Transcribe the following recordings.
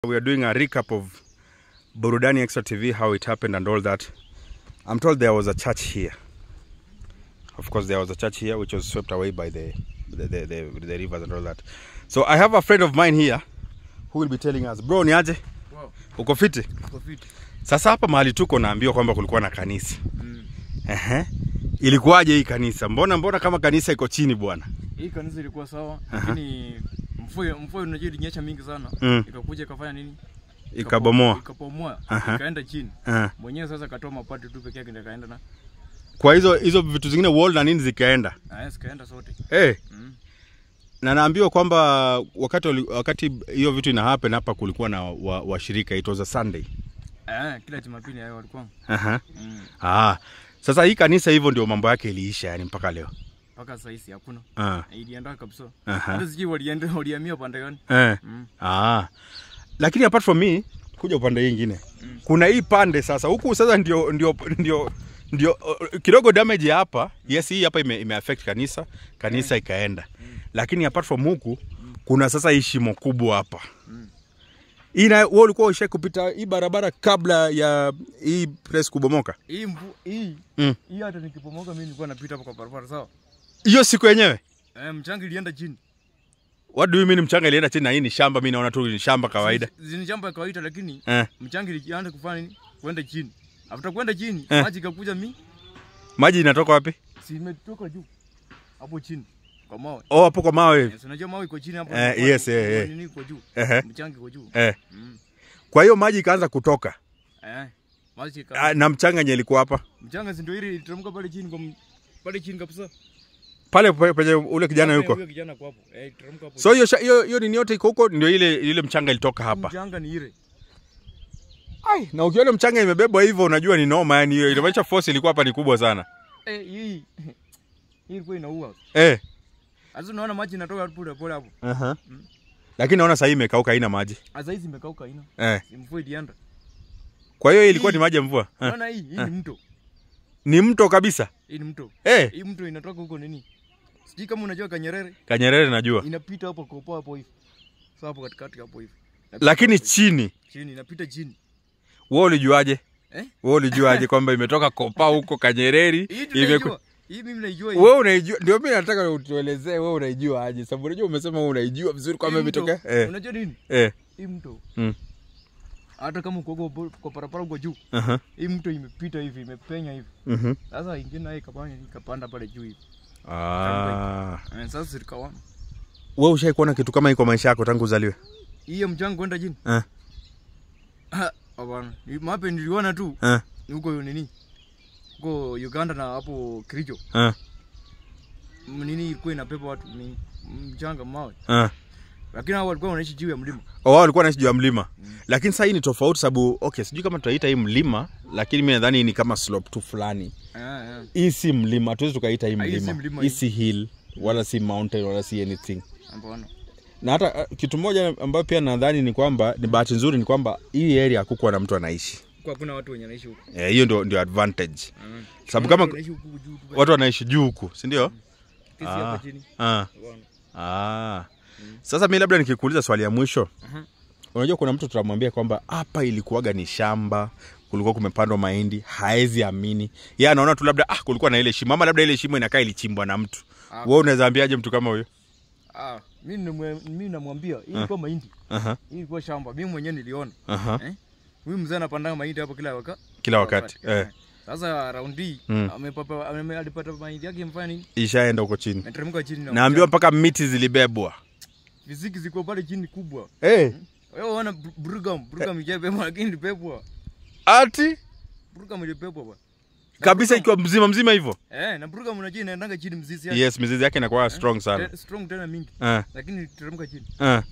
We are doing a recap of Burudani Extra TV, how it happened and all that. I'm told there was a church here. Of course, there was a church here which was swept away by the the, the, the, the rivers and all that. So I have a friend of mine here who will be telling us, bro, ni aje? Wow, Uko fiti? uko fit. Sasa hapa mahali tuko naambiwa kwamba kulikuwa na kanisa. Mm. Ehe. Ilikuwaje hii kanisa? Mbona mbona kama kanisa iko chini bwana? Hii kanisa ilikuwa sawa, lakini mvua mvua unajua ilinyesha mingi sana. Mm. Ikakuja ikafanya nini? Ikabomoa. Ikapomoa, Aha. ikaenda chini. Eh. Mwenyewe sasa katoa mapati tu peke yake ndio kaenda na. Kwa hizo hizo vitu zingine wall na nini zikaenda. Ah, yes, kaenda sote. Eh. Mm. na naambiwa kwamba wakati wali- wakati hiyo vitu ina happen hapa kulikuwa na washirika wa washirika, it was a Sunday. Ah, kila Jumapili hayo walikuwa. Aha. Mm. Ah. Sasa hii kanisa hivyo ndio mambo yake iliisha yani mpaka leo. Mpaka sasa hizi hakuna. Ah. Ilienda kabisa. Aha. Hata sijui walienda walihamia pande gani. Eh. Mm. Ah. Lakini apart from me kuja upande hii ingine. Mm. Kuna hii pande sasa huku sasa ndio ndio ndio ndio uh, kidogo damage ya hapa. Yes, hii hapa ime, ime affect kanisa, kanisa ikaenda. Lakini apart from huku kuna sasa hii shimo kubwa hapa. Mm. Hii na wewe ulikuwa usha kupita hii barabara kabla ya hii press kubomoka. Hii mvu hii Mm. hii hata nikipomoka mimi nilikuwa napita hapo kwa barabara sawa. Hiyo siku yenyewe. Eh, mchanga ilienda chini. What do you mean mchanga ilienda chini na hii ni shamba mimi naona tu ni shamba kawaida. Zini shamba ya kawaida lakini Eh. mchanga ilianza kufanya nini? Kwenda chini. After kwenda chini, Eh. maji ikakuja mi, Maji inatoka wapi? si imetoka juu. Hapo chini kwa mawe. Oh, hapo kwa mawe. Yes, unajua mawe iko chini hapo. Eh, kwa- yes, kwa- eh, kwa eh. Nini iko juu? Ehe. Mchanga iko juu. Eh. Mm. Kwa hiyo maji ikaanza kutoka. Eh. Maji Ah, ika. na mchanga yenye ilikuwa hapa. Mchanga si ndio ile iliteremka pale chini kwa m- pale chini kabisa. Pale pe- penye ule kijana Hapo yuko. Huyo kijana kwa hapo. Eh, iliteremka hapo. So hiyo sha- hiyo hiyo nini yote iko huko ndio ile ile mchanga ilitoka hapa. Mchanga ni ile. Ai, na ukiona mchanga imebebwa hivyo unajua ni noma yani hiyo inamaanisha force ilikuwa hapa ni kubwa sana. Eh, hii. Hii ilikuwa inaua. Eh. Sasa unaona maji inatoka pole pole hapo. Aha. Mm. Lakini naona sasa hii imekauka haina maji. Sasa hizi imekauka ina. Eh. Mvua ilienda. Kwa hiyo ilikuwa Hii. ni maji ya mvua. Eh. Unaona hii, hii ni mto. Ni mto kabisa. Hii ni mto. Eh. Hii mto inatoka huko nini? Sijui kama unajua Kanyerere Kanyerere najua. inapita hapo kopo hapo hivi. Sasa hapo katikati hapo hivi. Inapita Lakini hapo chini hivi. chini inapita chini. wewe ulijuaje? Eh? Wewe ulijuaje kwamba imetoka kopa huko Kanyereri? Hii imeku- tunaijua. Hii mimi naijua hii. Wewe unaijua, ndio mimi nataka utuelezee wewe unaijua aje? Sababu unajua umesema wewe unaijua vizuri kwamba Hii mto, imetoka. Eh. Unajua nini? Eh. Hii mto. Mm. Hata kama uko kwa kwa parapara uko juu. Aha. Hii mto imepita hivi, imepenya hivi. Mhm. Sasa ingine naye ikapanda ikapanda pale juu hivi. Ah. Eh, Sasa zikawa. Wewe ushai kuona kitu kama hii kwa maisha yako tangu uzaliwe? Hiyo mchanga kwenda chini. Eh. Ah, Hapana. Ni Mape niliona tu Eh. huko nini? Huko Uganda na hapo Kericho. Eh. M- nini ilikuwa inapepa watu ni mchanga mawe, Eh. lakini hao walikuwa wanaishi juu ya mlima. Oh, wao walikuwa wanaishi juu ya mlima. Lakini sasa hii ni tofauti sababu okay, sijui kama tutaita hii mlima, lakini mimi nadhani hii ni kama slope tu fulani. Eh, eh. Hii si mlima, tuwezi tukaita hii Ah, hii si mlima. mlima Hii hii. si hill, wala si mountain, wala si anything. Hapana. Na hata uh, kitu moja ambayo pia nadhani ni kwamba ni bahati nzuri ni kwamba hii area hakukuwa na mtu anaishi. Kwa kuna watu wenye wanaishi huko. Eh, hiyo ndio ndio advantage. Mm. Sababu Kuna kama watu wanaishi huku juu tu. watu wanaishi juu huku, si ndio? Kesi Ah. hapa chini. Ah. Bwana. Ah. Sasa mi labda nikikuuliza swali ya mwisho. Aha. Unajua kuna mtu tutamwambia kwamba hapa ilikuwaga ni shamba, kulikuwa kumepandwa mahindi, haezi amini. Yeye anaona tu labda ah, kulikuwa na ile shimo ama labda ile shimo inakaa ilichimbwa na mtu. Ah. Wewe unaweza ambiaje mtu kama huyo? Ah, mimi nimwe- mimi namwambia hii ilikuwa mahindi. Aha. Hii ilikuwa shamba. Mimi mwenyewe niliona. Aha. Eh? Huyu mzee anapanda mahindi hapo kila wakati. Kila wakati. Eh. Sasa raundi hii Mm. amepapa ame- alipata mahindi yake mfanya nini? Ishaenda huko chini. Ameteremka chini na Naambiwa mpaka miti zilibebwa. fiziki ziko pale chini kubwa. Eh. Wewe unaona Br- Brugam, Brugam ijabebwa lakini ilibebwa. Ati Brugam ilibebwa bwana. Na kabisa Brugam- ikiwa mzima mzima hivyo. Eh, na Brugam unajua inaendanga chini mzizi yake. Yes, mizizi yake inakuwa strong sana. Te- Strong tena mingi. Eh. Lakini iliteremka chini. Eh.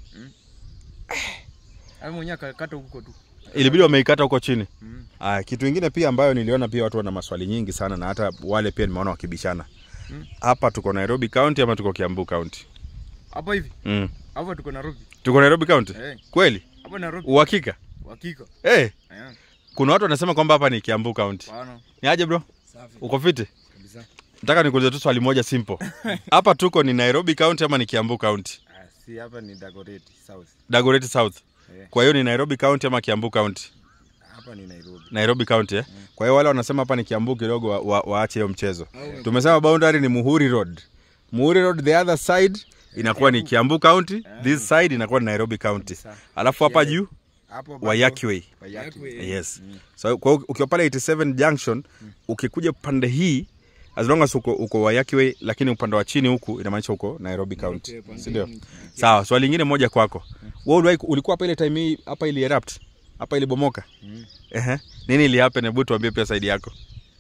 Hapo mwenyewe akakata huko tu. Ilibidi wameikata huko chini. Mm. Aya, kitu ingine pia ambayo niliona pia watu wana maswali nyingi sana na hata wale pia nimeona wakibishana. Mm. Hapa tuko Nairobi County ama tuko Kiambu County? Hapa hivi. Mm. Hapa tuko Nairobi. Tuko Nairobi County? Eh, Kweli? hapa Nairobi. Uhakika? Hakika. Eh, Eh, kuna watu wanasema kwamba hapa ni Kiambu County. bwana. Ni aje bro? Safi Uko fiti? kabisa. Nataka nikuulize tu swali moja simple. Hapa tuko ni Nairobi County ama ni Kiambu County? Ah, si hapa ni Dagoretti South. Dagoretti South. Eh. kwa hiyo ni nairobi county ama kiambu county hapa ni nairobi nairobi county eh? kwa hiyo wale wanasema hapa ni kiambu kidogo wa, wa, waache hiyo mchezo tumesema boundary ni muhuri road muhuri road the other side inakuwa ni kiambu county this side inakuwa ni nairobi county alafu hapa juu hapo bado- wayaki way Wayaki. yes so kwa hiyo ukiwa pale 87 junction ukikuja pande hii as long as uko, uko wayaki way lakini upande wa chini huku inamaanisha uko nairobi county sindio sawa swali lingine moja kwako wewe uliwahi- ulikuwa hapa ile time hii hapa ili erupt hapa ilibomoka Ehe. nini ili happen hebu tuambie pia side yako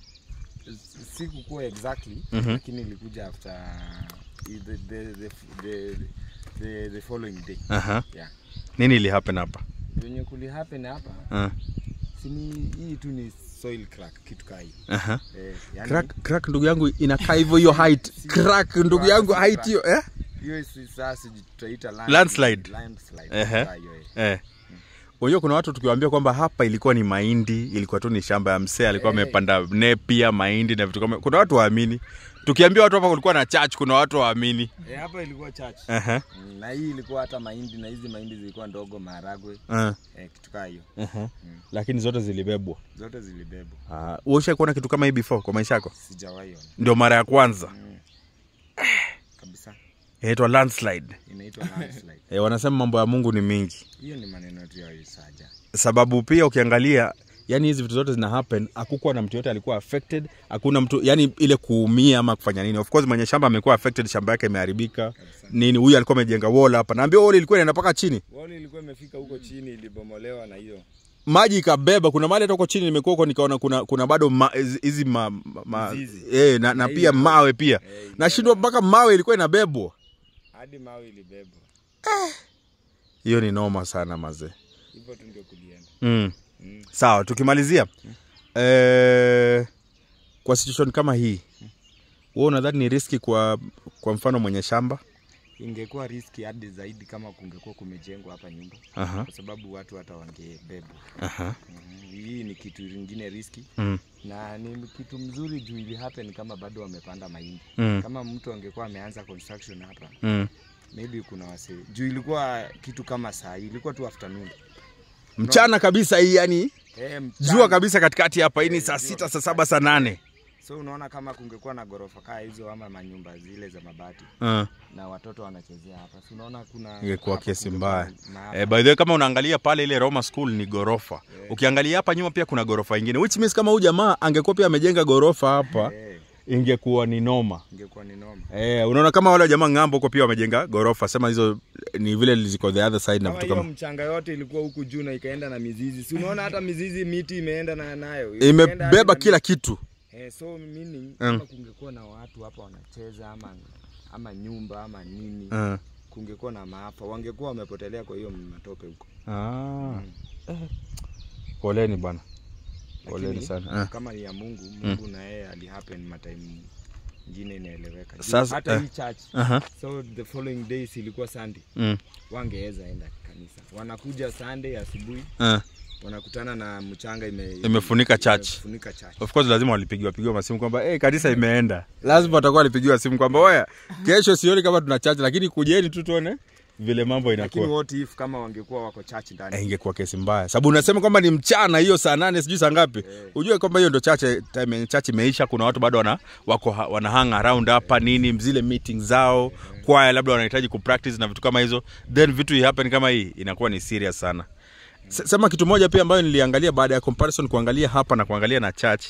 sikukuwa exactly Mhm. lakini ilikuja after the, the, the, the, the, the following day Aha. yeah. nini ili happen hapa venye kuli happen hapa Ah, sini hii tu ni soil crack kitu kaa hii aha. eh, yani, crack crack ndugu yangu inakaa hivyo hiyo height crack ndugu yangu height hiyo eh hiyo si sasa tutaita land- Landslide. landslide, Ehe. kaa hiyo, eh. Eh. Unajua kuna watu tukiwaambia kwamba hapa ilikuwa ni mahindi, ilikuwa tu ni shamba ya msee, alikuwa Eh. amepanda nepia mahindi na vitu kama. Kuna watu waamini. Tukiambia watu hapa kulikuwa na church, kuna watu waamini. Eh, hapa ilikuwa church Aha. Mm, na hii ilikuwa hata mahindi na hizi mahindi zilikuwa ndogo maharagwe Uh, eh, kitu kaa hiyo uh Lakini zote zilibebwa. zote zilibebwa Ah, uh, ushawahi kuona kitu kama hii before kwa maisha yako? sijawahi ona Ndio mara ya kwanza. mm. kabisa Inaitwa landslide. inaitwa landslide Eh, wanasema mambo ya Mungu ni mingi. hiyo ni maneno tu ya isaja Sababu pia ukiangalia yani hizi vitu zote zina happen hakukuwa na mtu yote alikuwa affected hakuna mtu yani ile kuumia ama kufanya nini of course mwenye shamba amekuwa affected shamba yake imeharibika nini huyu alikuwa amejenga wall hapa naambia wall ilikuwa inaenda mpaka chini wali ilikuwa imefika huko chini ilibomolewa na hiyo maji ikabeba kuna mahali hata huko chini nimekuwa huko nikaona kuna kuna bado ma- hizi hizi ma, ma, Mizizi. eh, na, na Na pia hiyo- mawe pia Eh, ilikuwa nashindwa mpaka mawe ilikuwa inabebwa hadi mawe ilibebwa hiyo ni noma sana mazee hivyo tu ndio kulienda mm. mm. sawa tukimalizia eh, kwa situation kama hii wewe unadhani ni riski kwa kwa mfano mwenye shamba ingekuwa riski hadi zaidi kama kungekuwa kumejengwa hapa nyumba Aha, kwa sababu watu hata wangebebwa aha, mm. hii ni kitu ingine riski mm, na ni kitu mzuri juu ili happen kama bado wamepanda mahindi mm, kama mtu angekuwa ameanza construction hapa mm. maybe kuna wase juu ilikuwa kitu kama saa hii ilikuwa tu afternoon mchana kabisa hii yani eh, mchana. jua kabisa katikati hapa hii ni Eh, saa jua sita saa saba saa nane so unaona kama kungekuwa na ghorofa kaa hizo ama manyumba zile za mabati uh. na watoto wanachezea hapa si unaona kuna ingekuwa hapa kesi kungekuwa mbaya na- eh, by the way kama unaangalia pale ile Roma School ni gorofa ukiangalia hapa nyuma pia kuna gorofa ingine which means kama huyu jamaa angekuwa pia amejenga gorofa hapa eh, ingekuwa ni noma ingekuwa ni noma eh, unaona kama wale jamaa ng'ambo huko pia wamejenga gorofa sema hizo ni vile ziko the other side na kama vitu hiyo kama mchanga yote ilikuwa huku juu na ikaenda na mizizi si unaona hata mizizi miti imeenda na nayo Imeenda hadi imebeba na kila kitu Eh, so meaning kama kungekuwa na watu hapa wanacheza ama ama nyumba ama nini uh. kungekuwa na maafa wangekuwa wamepotelea kwa hiyo matope huko ah. eh. poleni bwana poleni Lakini, sana uh. kama ni ya mungu mungu na yeye alihappen matime ingine inaeleweka Juu Sasa, hata eh. hii church uh-huh. so the following days ilikuwa sunday mm. wangeweza enda kanisa wanakuja sunday asubuhi uh. wanakutana na mchanga ime, Imefunika church. imefunika church of course lazima walipigiwa pigiwa masimu kwamba hey, kanisa imeenda lazima watakuwa walipigiwa simu kwamba oya kesho sioni kama tuna chache lakini kujeni tu tuone vile mambo lakini inakuwa what if kama wangekuwa wako church ndani Eh, ingekuwa kesi mbaya sababu unasema kwamba ni mchana hiyo saa nane sijui saa ngapi ujue kwamba hiyo ndo chache time yenye chache imeisha kuna watu bado wana wako ha- wana hang around hapa nini zile meeting zao kwaya labda wanahitaji kupractice na vitu kama hizo then vitu happen kama hii inakuwa ni serious sana S- sema kitu moja pia ambayo niliangalia baada ya comparison kuangalia hapa na kuangalia na church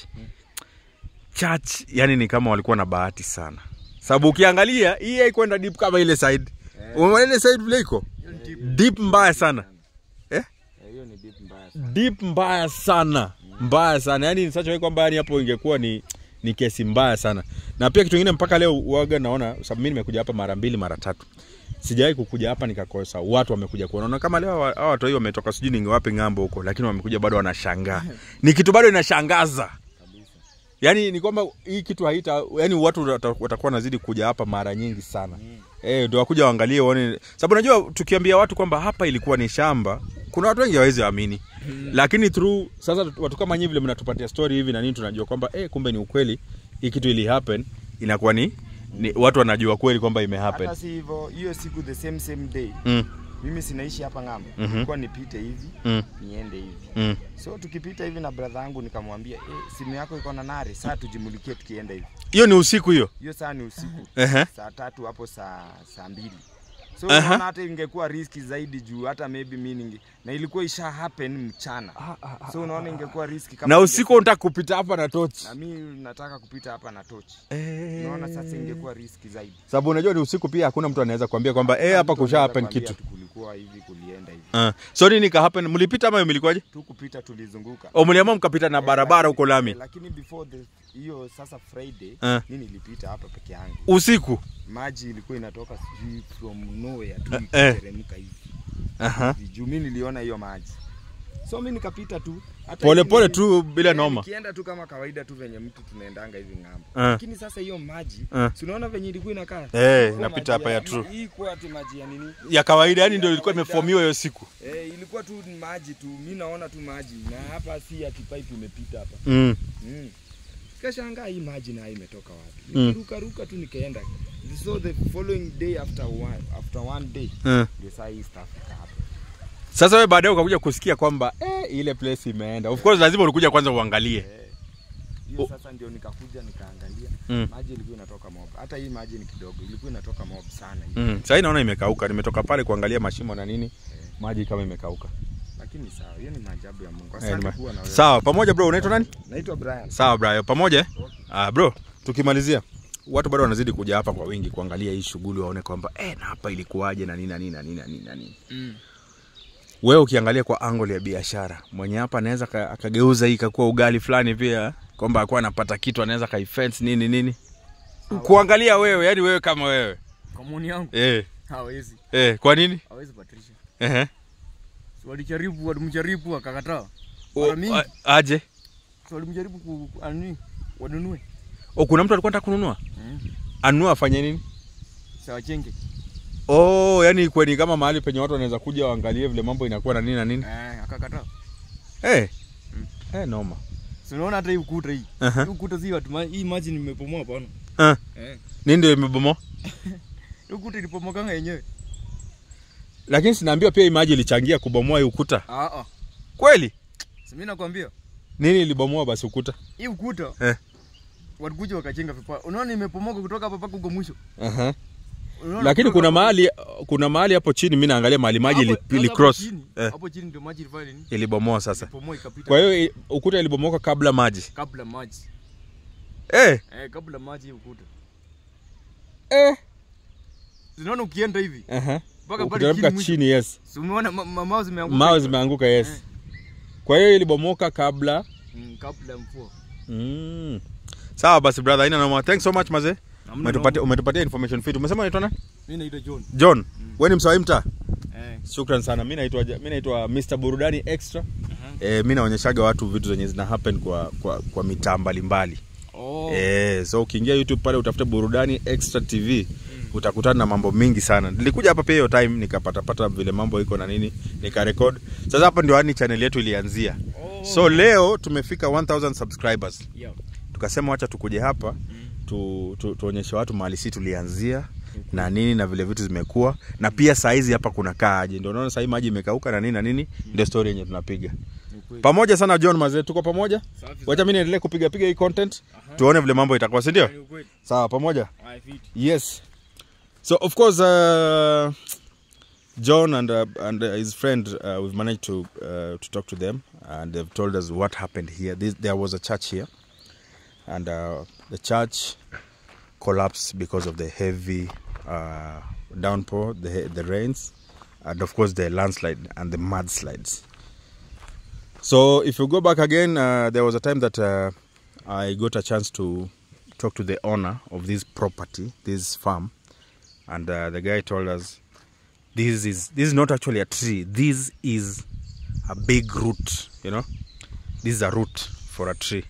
church yani ni kama walikuwa na bahati sana sababu ukiangalia hii haikwenda deep kama ile side umeona ile side vile iko deep mbaya sana Eh, hiyo ni deep mbaya sana. deep mbaya sana mbaya sana yani such a way kwamba yani hapo ingekuwa ni ni kesi mbaya sana na pia kitu kingine mpaka leo waga naona sababu mimi nimekuja hapa mara mbili mara tatu sijawahi kukuja hapa nikakosa watu wamekuja kuona kama leo hawa hawa watu hii wametoka sijui ningewapi ng'ambo huko lakini wamekuja bado wanashangaa ni kitu bado inashangaza yaani ni kwamba hii kitu haita yani watu wata- watakuwa nazidi kuja hapa mara nyingi sana eh ndio wakuja waangalie waone sababu unajua tukiambia watu kwamba hapa ilikuwa ni shamba kuna watu wengi hawezi amini lakini through sasa watu kama nyinyi vile mnatupatia story hivi na nini tunajua kwamba eh kumbe ni ukweli hii kitu ili happen inakuwa ni, ni watu wanajua kweli kwamba ime happen hata si hivyo hiyo siku the same same day mm. mimi sinaishi hapa ng'ambo Mhm. nilikuwa nipite hivi Mm. niende hivi Mm. so tukipita hivi na brother yangu nikamwambia eh, simu yako iko na nare saa tujimulikie tukienda hivi hiyo ni usiku hiyo hiyo saa ni usiku Ehe. saa tatu hapo saa saa mbili so Aha. unaona hata ingekuwa riski zaidi juu hata maybe mi ninge na ilikuwa isha happen mchana so unaona ingekuwa riski kama na ninge- usiku unataka kupita hapa na tochi na mi nataka kupita hapa na tochi unaona sasa ingekuwa riski zaidi sababu unajua ni usiku pia hakuna mtu anaweza kuambia kwamba eh, hapa Mtu kusha anaweza happen kuambia kitu tu kulikuwa hivi kulienda hivi uh. so nini ka happen mlipita ama mlikuwaje tu kupita tulizunguka o mliamua mkapita na barabara huko lami Eh, lakini before the hiyo sasa friday Ah. mi nilipita hapa peke yangu usiku maji ilikuwa inatoka sijui from nowhere tu Eh. ikiteremka hivi Aha. hivi juu mi niliona hiyo maji so mi nikapita tu hata pole hivi pole nili- tu bila eh, noma nikienda tu kama kawaida tu venye mtu tunaendanga hivi ng'ambo Ah. lakini sasa hiyo maji Ah. si unaona venye ilikuwa inakaa Eh, Ilikuwa inapita maji hapa ya true. hii kuwa ati maji ya nini ya kawaida yani ndio ilikuwa kawaida. imefomiwa hiyo siku eh, ilikuwa tu ni maji tu mi naona tu maji na hapa si ati pipe imepita hapa mm. Mm. Kashangaa hii maji nayo imetoka wapi? Mm. Nikaruka ruka tu nikaenda. So the following day after one, after one day Mm. ndio saa hii stuff ika hapa. sasa wewe baadaye ukakuja kusikia kwamba eh, ile place imeenda of course lazima ulikuja kwanza uangalie Eh. Hiyo Oh. sasa ndio nikakuja nikaangalia. Mm. Maji ilikuwa inatoka mob. Hata hii maji ni kidogo, ilikuwa inatoka mob sana hii. mm. sahii naona imekauka nimetoka pale kuangalia mashimo na nini maji kama imekauka Lakini sawa, hiyo ni maajabu ya Mungu. Eh, Asante nima- kuwa na wewe. sawa pamoja bro unaitwa nani Naitwa Brian. sawa bro pamoja eh? Okay. ah, bro tukimalizia watu bado wanazidi kuja hapa kwa wingi kuangalia hii shughuli waone kwamba eh, na hapa ilikuwaje na nini na nini na nini na nini na nini Mm. wewe ukiangalia kwa angle ya biashara mwenye hapa anaweza ka- akageuza hii ikakuwa ugali fulani pia kwamba akuwa anapata kitu anaweza kaifence nini nini kuangalia wewe yani wewe kama wewe Kwa maoni yangu eh, hawezi. eh, kwa nini Hawezi Patricia. Ehe. So walijaribu, walimjaribu akakataa. O- Mara mingi. a- aje So walimjaribu ku ku- ani wanunue. o kuna mtu alikuwa anataka kununua Mm. anunua afanye nini Sawa chenge. oh yani kweni kama mahali penye watu wanaweza kuja waangalie vile mambo inakuwa na nini na nini Eh, akakataa. eh Mm. eh noma Si unaona hata hii ukuta hii. Aha. Hii ukuta si watu ma- hii maji nimepomoa bwana. Ah, Eh. nini ndio imebomoa Hii ukuta ilipomokanga yenyewe. lakini sinaambiwa pia imaji ilichangia kubomoa hii ukuta Ah ah. kweli Si mimi nakwambia nini ilibomoa basi ukuta hii ukuta eh. walikuja wakachenga vipaa. Unaona imepomoka kutoka hapa mpaka huko mwisho. Aha. Unaona lakini kutoka kuna hapo- mahali kuna mahali hapo chini mi naangalia mahali maji ili, hapo- sasa ili hapo cross chini- eh, Hapo chini ndio maji ilifanya nini? ilibomoa sasa Ilipomoa ikapita. kwa hiyo i- ukuta ilibomoka kabla maji kabla maji. eh, Eh, kabla maji hii ukuta. eh. Unaona ukienda hivi Aha. mpaka pale ukiteremka chini mwisho. chini yes Si umeona ma- ma- mawe zimeanguka. mawe zimeanguka yes Eh. kwa hiyo ilibomoka kabla Mm, kabla ya mvua. mm. sawa basi brother haina noma thanks so much mazee Hamna umetupatia noma. umetupatia information fit umesema unaitwa nani Mimi naitwa John. john mm. wewe ni msawai mtaa Eh. shukran sana mi naitwa mi naitwa mr burudani extra Aha. eh, mi naonyeshaga watu vitu zenye zina happen kwa kwa, kwa mitaa mbalimbali Oh. Eh, so ukiingia youtube pale utafute burudani extra tv utakutana na mambo mingi sana nilikuja hapa pia hiyo time nikapatapata vile mambo iko na nini nikarekod sasa hapa ndio yani channel yetu ilianzia Oh. so leo tumefika 1000 subscribers Yeah. tukasema wacha tukuje hapa tu, tu, tuonyeshe watu mahali si tulianzia na nini na vile vitu zimekuwa na pia saizi hapa kuna kaaje ndio unaona sahii maji imekauka na nini na nini ndio story yenye tunapiga Ni ukweli. pamoja sana john mazee tuko pamoja Safi wacha mi niendelee kupiga piga hii content Aha. tuone vile mambo itakuwa si ndio Ni ukweli. sawa pamoja Haya, fiti. yes so of course uh, john and, uh, and uh, his friend uh, we've managed to, uh, to talk to them and they've told us what happened here this, there was a church here and uh, the church collapsed because of the heavy uh, downpour the, the rains and of course the landslide and the mudslides so if you go back again uh, there was a time that uh, i got a chance to talk to the owner of this property, this farm, and uh, the guy told us this is this is not actually a tree. This is a big root. You know, this is a root for a tree.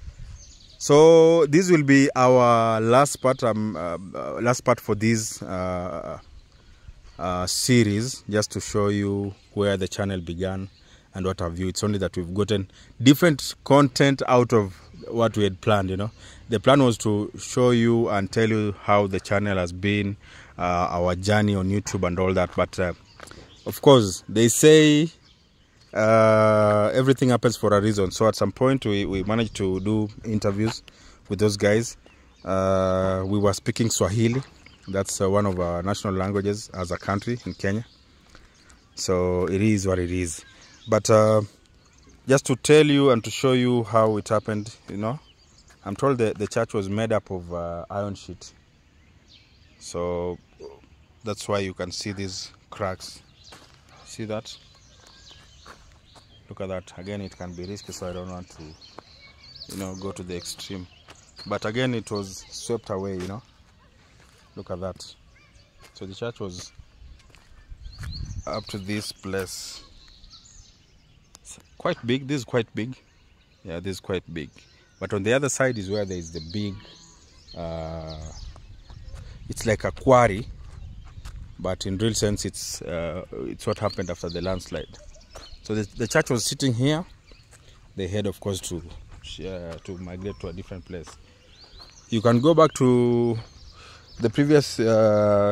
So this will be our last part. Um, uh, uh, last part for this uh, uh, series, just to show you where the channel began and what have you. It's only that we've gotten different content out of what we had planned. You know, the plan was to show you and tell you how the channel has been, uh, our journey on YouTube and all that. But uh, of course, they say uh, everything happens for a reason. So at some point, we, we managed to do interviews with those guys. Uh, we were speaking Swahili. That's uh, one of our national languages as a country in Kenya. So it is what it is. But uh, just to tell you and to show you how it happened, you know, I'm told that the church was made up of uh, iron sheet. So that's why you can see these cracks. See that? Look at that. Again, it can be risky, so I don't want to, you know, go to the extreme. But again, it was swept away, you know. Look at that. So the church was up to this place. It's quite big. This is quite big. Yeah, this is quite big. But on the other side is where there is the big. Uh, it's like a quarry, but in real sense, it's uh, it's what happened after the landslide. So the, the church was sitting here. They had, of course, to uh, to migrate to a different place. You can go back to the previous uh,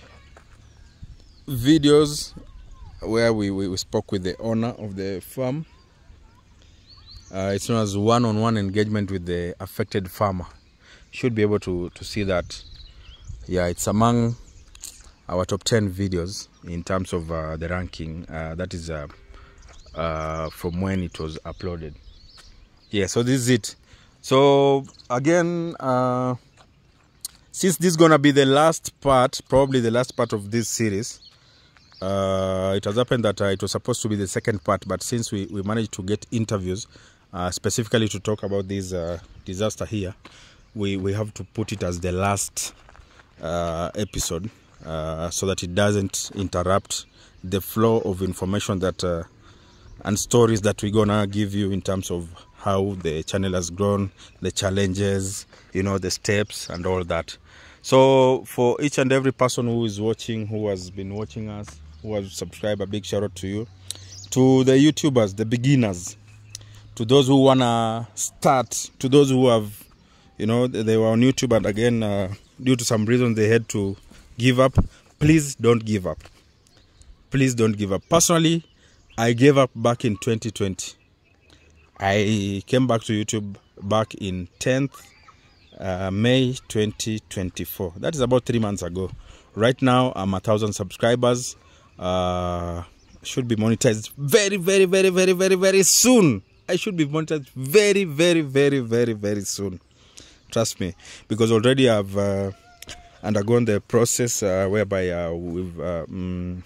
videos where we, we, we spoke with the owner of the farm. Uh, it's known as one-on-one engagement with the affected farmer. Should be able to, to see that. Yeah, it's among our top 10 videos in terms of uh, the ranking. Uh, that is uh, uh, from when it was uploaded. Yeah, so this is it. So again, uh, since this is gonna be the last part, probably the last part of this series, uh, it has happened that uh, it was supposed to be the second part, but since we, we managed to get interviews uh, specifically to talk about this uh, disaster here, we, we have to put it as the last uh, episode uh, so that it doesn't interrupt the flow of information that uh, and stories that we're gonna give you in terms of how the channel has grown, the challenges, you know, the steps and all that. So for each and every person who is watching, who has been watching us, who has subscribed, a big shout out to you. To the YouTubers, the beginners, to those who wanna start, to those who have, you know, they were on YouTube and again, uh, due to some reason they had to give up. Please don't give up. Please don't give up. Personally, I gave up back in 2020. I came back to YouTube back in 10th uh, May 2024. That is about three months ago. Right now, I'm a thousand subscribers. Uh, should be monetized very, very, very, very, very, very soon. I should be monetized very, very, very, very, very soon. Trust me, because already I've uh, undergone the process uh, whereby uh, we've. Uh, mm,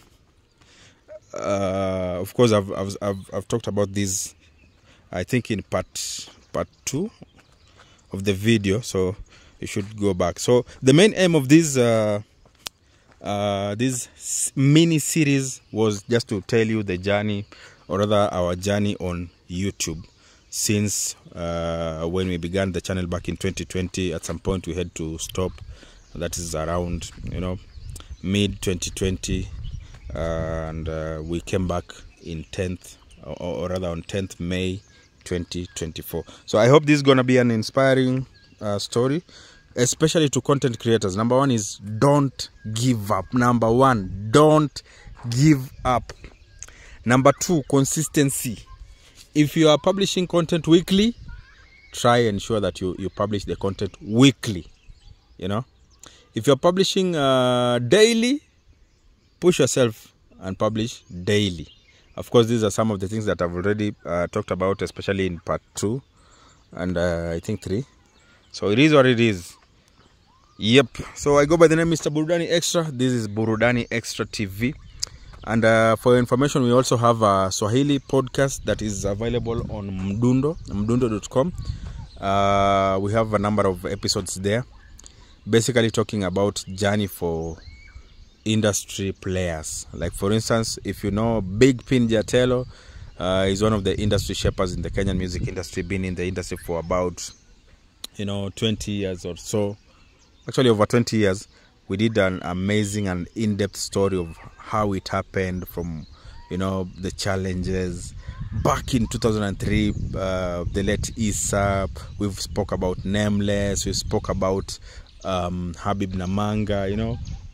uh, of course, I've, I've, I've, I've talked about this, I think, in part part two of the video. So you should go back. So the main aim of this uh, uh, this s- mini series was just to tell you the journey, or rather our journey on YouTube. Since uh, when we began the channel back in 2020, at some point we had to stop. That is around you know mid 2020 and uh, we came back in 10th or, or rather on 10th may 2024 so i hope this is going to be an inspiring uh, story especially to content creators number one is don't give up number one don't give up number two consistency if you are publishing content weekly try and ensure that you, you publish the content weekly you know if you're publishing uh, daily push yourself and publish daily. Of course, these are some of the things that I've already uh, talked about, especially in part two and uh, I think three. So it is what it is. Yep. So I go by the name Mr. Burudani Extra. This is Burudani Extra TV. And uh, for your information, we also have a Swahili podcast that is available on Mdundo, mdundo.com. Uh, we have a number of episodes there, basically talking about journey for industry players. Like for instance, if you know Big Pin Jatelo, uh, is one of the industry shapers in the Kenyan music industry, been in the industry for about you know 20 years or so. Actually, over 20 years. We did an amazing and in-depth story of how it happened from you know the challenges back in 2003 uh, the late isap we've spoke about nameless we spoke about um, habib namanga you know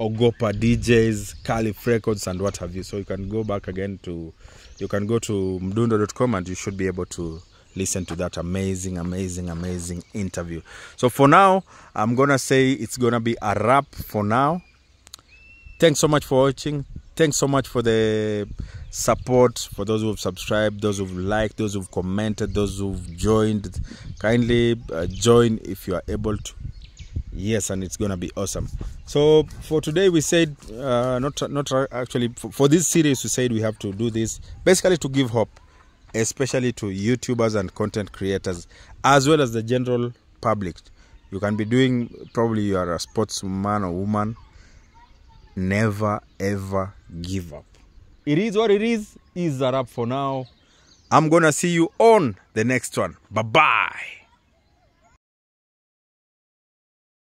Ogopa DJs, Calif Records, and what have you. So you can go back again to, you can go to mdundo.com and you should be able to listen to that amazing, amazing, amazing interview. So for now, I'm gonna say it's gonna be a wrap for now. Thanks so much for watching. Thanks so much for the support, for those who've subscribed, those who've liked, those who've commented, those who've joined. Kindly uh, join if you are able to yes and it's gonna be awesome so for today we said uh, not not actually for, for this series we said we have to do this basically to give hope especially to youtubers and content creators as well as the general public you can be doing probably you are a sportsman or woman never ever give up it is what it is is a wrap for now i'm gonna see you on the next one bye bye